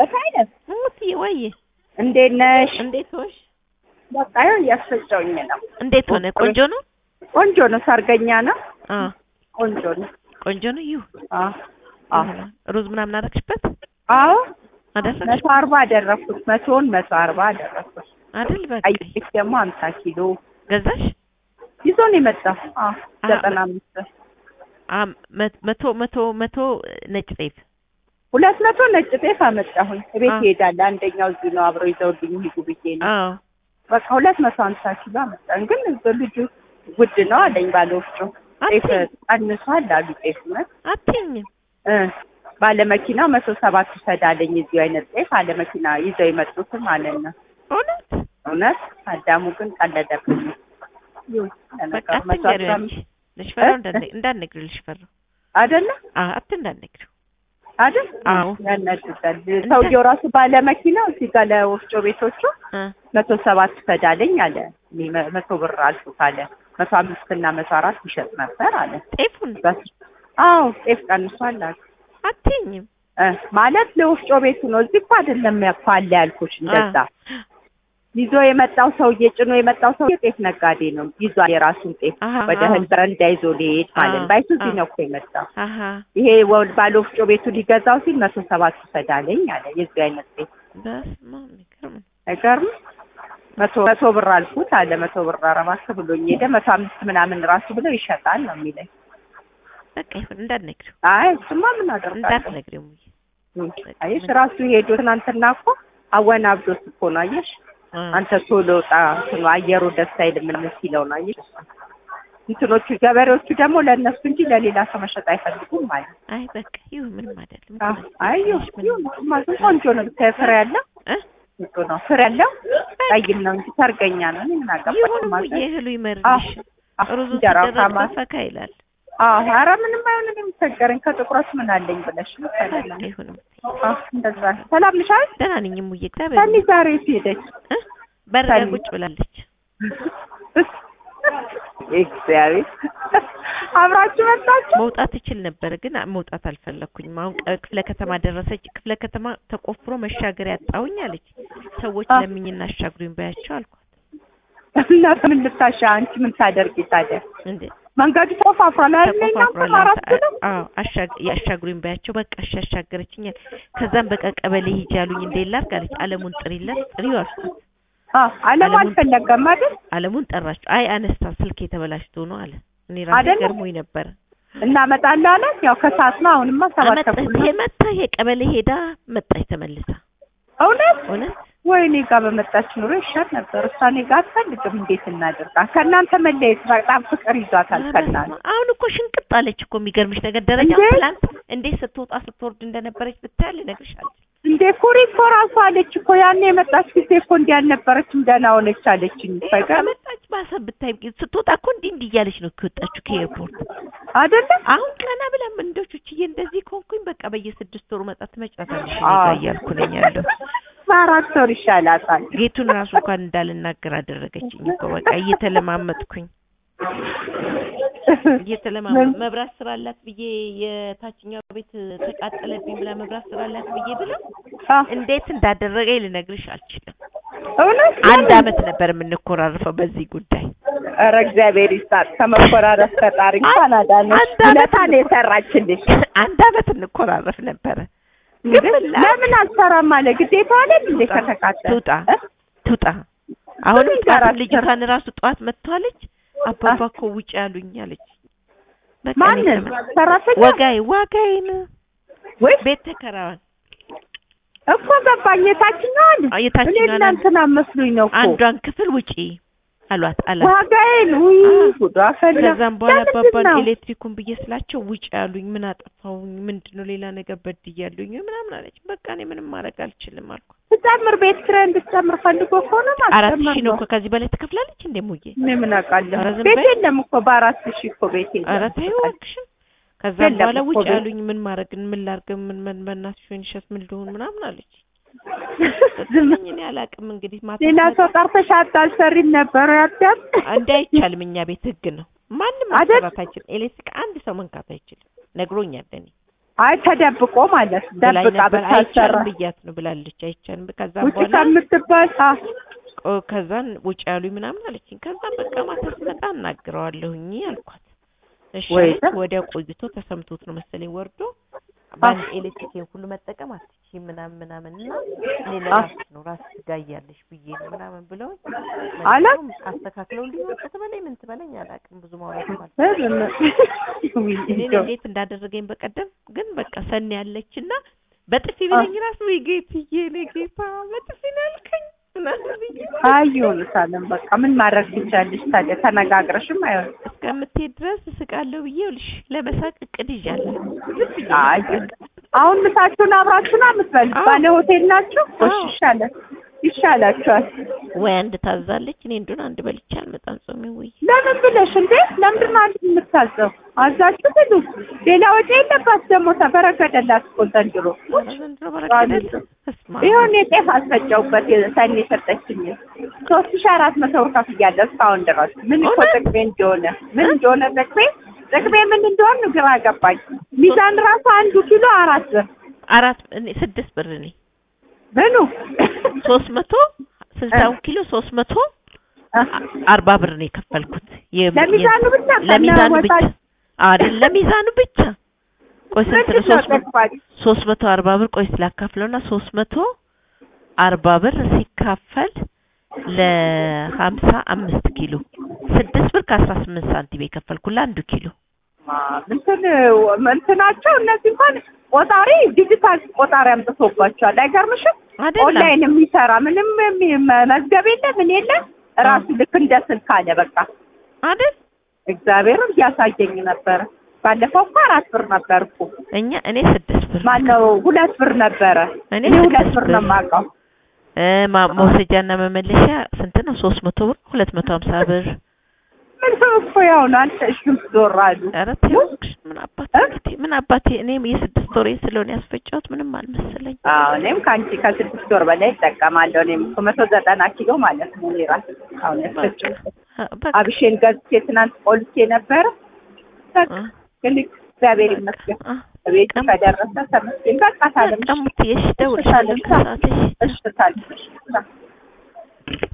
መሳይነት ሙትዬ ወይ እንዴት ነሽ? እንዴት ሆንሽ? በቃ ይኸው እያስፈጨውኝ ነው። እንዴት ሆነ? ቆንጆ ነው? ቆንጆ ነው። ሰርገኛ ነው። አ ቆንጆ ነው። ቆንጆ ነው። ይሁ አዎ አዎ ሩዝ ምናምን አደረግሽበት አዎ አደረግሽ መቶ አርባ አደረኩት። መቶውን መቶ አርባ አደረኩት። አይደል? በቃ ቀይ ጤፍ ደግሞ ሀምሳ ኪሎ ገዛሽ? ይዞ ነው የመጣው። አዎ አ- ዘጠና አምስት አ መ- መቶ መቶ መቶ ነጭ ጤፍ ሁለት መቶ ነጭ ጤፍ አመጣሁኝ። ቤት አ- ይሄዳል። አንደኛው እዚህ ነው አብረው ይዘውልኝ ሂዱ ብዬ ነው። አዎ በቃ ሁለት መቶ ሀምሳ ኪሎ አመጣን። ግን ልጁ ውድ ነው አለኝ ባለ ወፍጮ ጤፍ አትይኝ ቀንሷል አሉ ጤፍ እውነት አትይኝም እ ባለ መኪናው መቶ ሰባት ውሰድ አለኝ። እዚሁ አይነት ጤፍ አለ መኪና ይዘው የመጡትም ማለት ነው። እውነት እውነት አዳሙ ግን ቀለደብኝ። ይሁን በቃ ለነገሩ መቶ አትንገሪው አስራ አንቺ አምስት ልሽፈራው እ? እንዳነ- እንዳትነግሪው ልሽፈራው አይደለ አ አት እንዳትነግሪው አይደል? አዎ። ያናድዳል። ሰውየው ራሱ ባለ መኪናው እዚህ ጋር ለወፍጮ ቤቶቹ እ መቶ ሰባት ውሰድ አለኝ አለ። እኔ መ- መቶ ብር አልኩት አለ። መቶ አምስት እና መቶ አራት ይሸጥ ነበር አለ። ጤፉን በስ- አዎ ጤፍ ቀንሷል አሉ። አትይኝም እ ማለት ለወፍጮ ቤቱ ነው። እዚህ እኮ አይደለም ያኮ አለ ያልኩሽ እንደዛ ይዞ የመጣው ሰውዬ ጭኖ የመጣው ሰውዬ ጤፍ ነጋዴ ነው። ይዟል የራሱን ጤፍ አሀ ወደ አዎ። ህል በረንዳ ይዞ ሊሄድ ማለት ነው። አዎ፣ ባይሱዚ አዎ። ነው እኮ የመጣው። አሀ ይሄ ወ- ባለ ወፍጮ ቤቱ ሊገዛው ሲል መቶ ሰባት ውሰድ አለኝ አለ። የዚህ አይነት ጤፍ በስመ አብ የሚገርም ነው። አይገርም። መቶ መቶ ብር አልኩት አለ። መቶ ብር አረባክ ብሎኝ ሄደ። መቶ አምስት ምናምን ራሱ ብለው ይሸጣል ነው የሚለኝ። በቃ ይሁን እንዳትነግሪው አይ እሱማ ምን አደርጋለሁ። እንዳትነግሪው ሙዬ እም፣ አየሽ ራሱ ሄዶ ትናንትና እኮ አወናብዶት እኮ ነው አየሽ እ አንተ ቶሎ ጣ እንትኑ አየሩ ደስ አይልም ምናምን ሲለው ነው አየሽ። እንትኖቹ ገበሬዎቹ ደግሞ ለእነሱ እንጂ ለሌላ ሰው መሸጥ አይፈልጉም ማለት ነው። አይ በቃ ይሁን ምንም አይደለም አዎ፣ አይ ይሁን ይሁን፣ እሱማ ግን ቆንጆ ነው ብታይ ፍሬ ያለው እ እሱ ነው ፍሬ ያለው ቀይም ነው እንጂ ሰርገኛ ነው። እኔ ምን አገባኝ ይሁን ማለት ሙዬ እህሉ ይመርልሽ አዎ፣ ሩዙ እንጀራው ሲደረግ ካማ ፈካ ይላል አዎ፣ ኧረ ምንም አይሆንም። የሚቸገረኝ ከጥቁረት ምን አለኝ ብለሽ ነው። በቃ ይሁን አዎ፣ እንደዛ ሰላም ነሽ አይደል? ደህና ነኝ ሙዬ እግዚአብሔር ሰኒ ዛሬ የት ሄደች? እ በር ላይ ሰኒ። ቁጭ ብላለች እግዚአብሔር አብራችሁ መጣችሁ? መውጣት ትችል ነበር ግን መውጣት አልፈለኩኝም አሁን ቀ- ክፍለ ከተማ ደረሰች ክፍለ ከተማ ተቆፍሮ መሻገር ያጣውኝ አለች ሰዎች አ- ለምኝና አሻግሩኝ በያቸው አልኳት እና ምን ልታሻ አንቺ ምን ታደርጊ ታዲያ? እንዴ መንገዱ ተቆፋፍሯል አይደል? እናንተ ተቆፋፍሯል አራት አንተ- ነው። አዎ አሻግ- ያሻግሩኝ በያቸው በቃ እሺ አሻገረችኛል ከዛም በቃ ቀበሌ ሂጅ ያሉኝ እንዴ ላድርግ አለች አለሙን ጥሪለት ጥሪው አልኳት አዎ አለሙ አለሙን- አልፈለገም አይደል? አለሙን ጠራችው አይ አነስታ ስልክ የተበላሽቶ ነው አለ እኔ ራሴ አይደለም? ገርሞኝ ነበረ እናመጣለን አለ። ያው ከሰዓት ነው። አሁንማ ሰባት አመጣ ተኩል ነው። መጣ የቀበሌ ሄዳ መጣች ተመልሳ እውነት እውነት ወይ እኔ ጋር በመጣች ኑሮ ይሻል ነበር። እሷ እኔ ጋር አትፈልግም። እንዴት እናድርጋ? ከእናንተ መለየት በጣም ፍቅር ይዟታል ከእናንተ አሁን እኮ ሽንቅጥ አለች እኮ የሚገርምሽ ነገር ደረጃ እንዴ? ትላንት እንዴት ስትወጣ ስትወርድ እንደነበረች ብታይ ልነግርሽ አልችልም። እንዴ ኩሪ እኮ ራሱ አለች እኮ ያኔ የመጣች ጊዜ እኮ እንዲህ አልነበረችም ደህና ሆነች አለችኝ። ይኸው ፈገም ከመጣች ባሰ ብታይ ስትወጣ እኮ እንዲህ እንዲህ እያለች ነው ከወጣችሁ ከኤርፖርት። አይደለም አሁን ቀና ብላ ምንዶቹችዬ እንደዚህ ከሆንኩኝ በቃ በየስድስት ወሩ መጣ ትመጫታለሽ እኔ አዎ። ጋር እያልኩ ነኝ ያለው። በአራት ወር ይሻላታል። ጌቱን ራሱ እንኳን እንዳልናገር አደረገችኝ እኮ በቃ እየተለማመጥኩኝ እየተለማመጥ መብራት ስራላት ብዬ የታችኛው ቤት ተቃጠለብኝ ብላ መብራት ስራላት ብዬ ብለው አ፣ እንዴት እንዳደረገኝ ልነግርሽ አልችልም። እውነት አንድ አመት ነበር የምንኮራረፈው በዚህ ጉዳይ። ኧረ እግዚአብሔር ይስጣት። ከመኮራረፍ ፈጣሪ እንኳን አዳነሽ። አንድ አመት ውለታ ነው የሰራችልሽ። አንድ አመት እንኮራረፍ ነበረ። እንግዲህ ግን ምን ላድርግ? ለምን አልሰራም አለ ግዴታ አለ እንዴ ከተካተለ ትውጣ ትውጣ። አሁንም ምን ጋር ጠዋት አትሰራ? ልጅቷን ራሱ ጠዋት መጥቷለች። አባባ እኮ ውጭ ያሉኝ አለች። በቃ እኔ ማንን ተመ- ሰራተኛ ወጋይ ዋጋይን ወይ ቤት ተከራዋል። እኮ ገባኝ። የታችኛዋን አዎ፣ እኔ የታችኛዋን እናንተና መስሉኝ ነው እኮ አንዷን ክፍል ውጪ አሏት አላት። ዋጋዬን ውይ አዎ። ጉዷ ፈላ። ከዛም በኋላ ለምንድን አባባን ነው? ኤሌክትሪኩን ብዬ ስላቸው ውጭ ያሉኝ ምን አጠፋሁኝ? ምንድነው ሌላ ነገር በድያለሁኝ ምናምን አለች። በቃ እኔ ምንም ማድረግ አልችልም አልኩ። ትጨምር ቤት ኪራይ እንድትጨምር ፈልጎ ከሆነ አራት ማስጨመር ሺህ ነው ነው። እኮ ከዚህ በላይ ትከፍላለች እንዴ ሙዬ? እኔ ምን አውቃለሁ። ኧረ ዝም ቤት በይ። የለም እኮ በአራት ሺህ እኮ ቤት የለም። ኧረ ተይው እባክሽን። ከዛም የለም በኋላ እኮ ውጭ ቤት። ያሉኝ ምን ማድረግ ምን ላድርግ ምን ምን በእናትሽ ወይንሸት ምን ልሁን ምናምን አለች። ዝም ስትለኝ እኔ አላውቅም እንግዲህ ማታ ሌላ ስመጣ- ሰው ጠርተሽ አታሰሪም ነበር ያዳም እንደ አይቻልም እኛ ቤት ህግ ነው። ማንም አይደል? ማሰራት አይችልም። ኤሌክትሪክ አንድ ሰው መንካት አይችልም። ነግሮኛል እኔ አይ ተደብቆ ማለት ነው። ብላኝ ደብቃ ነበር። ብታሰራ አይቻልም ብያት ነው ብላለች። አይቻልም ከዛ ውጭ በኋላ ከምትባል አ ቆ- ከዛን ውጭ ያሉኝ ምናምን አለችኝ። ከዛን በቃ ማታ ስመጣ አናግረዋለሁኝ አልኳት። እሺ ወይ አለች። ዛ- ወዲያው ቆይቶ ተሰምቶት ነው መሰለኝ ወርዶ በአንድ ኤሌክትሪክን ሁሉ መጠቀም አትችይም ምናምን ምናምን እና እኔ ለራስሽ ነው ራስሽ ትጋያለሽ ብዬ ነው ምናምን ብለው አለ? መልሰው አስተካክለውልኝ ወጣ ትበለኝ ምን ትበለኝ አላውቅም። ብዙ ማውራት ማለት እኔን እንዴት እንዳደረገኝ በቀደም ግን በቃ ሰኒ ያለችና በጥፊ ቢለኝ ራሱ ወይ ጌትዬ እኔ ጌታ በጥፊ ነው ያልከኝ ምናምን ብዬ አይሁን ሳለም በቃ ምን ማድረግ ትቻለሽ ታዲያ? ተነጋግረሽም አይሆን እስከምትሄድ ድረስ እስቃለሁ ብዬ ይኸውልሽ ለመሳቅ እቅድ ይዣለሁ። ዝም ብዬ አይ መሳቅ። አሁን ምሳችሁን አብራችሁ ነው የምትበሉት? አዎ። ባለ ሆቴል ናችሁ? እሺ አዎ። ይሻላል ይሻላችኋል። ወይ አንድ ታዛለች እኔ እንደሆነ አንድ በልቼ አልመጣም ጾሜ ወይ ለምን ብለሽ እንዴ? ለምንድን ነው አንድ የምታዘው? አዛችሁ ብሉ። ሌላ ወጪ የለባት ደግሞ ተበረከተላት እኮ ዘንድሮ። ኧረ ዘንድሮ በረከደል እስማ ይሁን የጤፍ አስፈጨውበት ሰኒ የሰጠችኝ ሶስት ሺ አራት መቶ ብር ከፍያለሁ እስካሁን ድረስ ምን እኮ እውነት? ጥቅሜ እንደሆነ ምን እንደሆነ ጥቅሜ ጥቅሜ ምን እንደሆነ ግራ ገባኝ። ሚዛን ራሱ አንዱ ኪሎ አራት ብር አራት እኔ ስድስት ብር እኔ ምኑ ሶስት መቶ ስልሳውን ኪሎ ሶስት መቶ አርባ ብር ነው የከፈልኩት። የ- ለሚዛኑ ብቻ ለሚዛኑ ብቻ ከነወጣ- አይደል ለሚዛኑ ብቻ ቆይ ስንት ነው? ምንድን ነው ሶስት መቶ ጥቅማች? ሶስት መቶ አርባ ብር ቆይ ስላካፍለውና ሶስት መቶ አርባ ብር ሲካፈል ለሀምሳ አምስት ኪሎ ስድስት ብር ከአስራ ስምንት ሳንቲም የከፈልኩ ለአንዱ ኪሎ እንትን እንትናቸው እነዚህ እንኳን ቆጣሪ ዲጂታል ቆጣሪ አምጥቶባቸዋል። አይገርምሽም? አይደለም ኦንላይን የሚሰራ ምንም የሚ- መዝገብ የለ ምን የለ ራሱ ልክ እንደ ስልክ አለ በቃ አይደል እግዚአብሔርን እያሳየኝ ነበረ። ባለፈው እኮ አራት ብር ነበር እኮ እኛ እኔ ስድስት ብር ማነው ሁለት ብር ነበረ። እኔ እኔ ሁለት ስድስት ብር ነው ብር። የማውቀው። እ ማ- መውሰጃና መመለሻ ስንት ነው? ሶስት መቶ ብር ሁለት መቶ ሀምሳ ብር ምንም እኮ ያው ነው አንተ እሺም ዞር አሉ። ኧረ ተይው እባክሽ፣ ምን አባቴ እ? እንግዲህ ምን አባቴ እኔም የስድስት ወሬ ስለሆነ ያስፈጫሁት ምንም አልመሰለኝ። አዎ እኔም ከአንቺ ከስድስት ወር በላይ እጠቀማለሁ። እኔም እኮ መቶ ዘጠና ኪሎ ማለት ነው እኔ ራሴ አሁን ያስፈጨው በቃ አብሼን ገዝቼ ትናንት ቆልቼ ነበረ። በቃ እ፣ ግን እግዚአብሔር ይመስገን አ፣ ቤት ቀም- ከደረሰ ተመስገን። በቃ ታለም ቀሙት የሽ ደውልሻለሁ ከሰዓት እሺ። እሺ ታለም